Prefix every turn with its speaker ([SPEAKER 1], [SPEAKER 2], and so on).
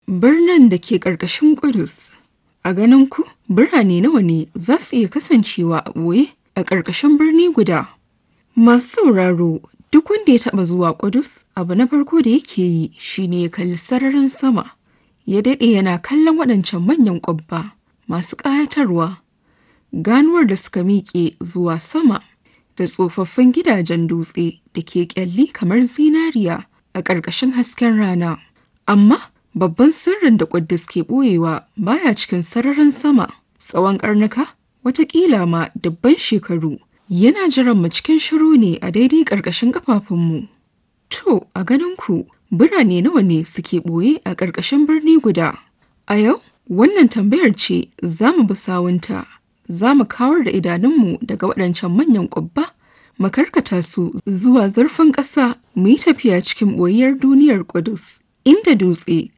[SPEAKER 1] Birnin da ke ƙarƙashin Ƙudus. A ganin ku, birane nawa ne za su iya kasancewa a ɓoye a ƙarƙashin birni guda? Masu sauraro, duk wanda ya taɓa zuwa Ƙudus, abu na farko da yake yi shine ya kalli sararin sama. Ya daɗe yana kallon waɗancan manyan ƙwabba masu ƙayatarwa. Ganuwar da suka miƙe zuwa sama da tsofaffin gidajen dutse da ke ƙyalli kamar zinariya a ƙarƙashin hasken rana. Amma babban sirrin da Ƙuddus ke ɓoyewa baya cikin sararin sama tsawon ƙarnuka watakila ma dubban shekaru yana jiran mu cikin shiru ne a daidai ƙarƙashin ƙafafunmu. To, a ganin ku birane nawa ne suke ɓoye a ƙarƙashin birni guda? A yau, wannan tambayar ce za mu bi sawunta. Za mu kawar da idanunmu daga waɗancan manyan ƙwabba, mu karkata su zuwa zurfin ƙasa mu yi tafiya cikin ɓoyiyar duniyar Ƙudus, inda dutse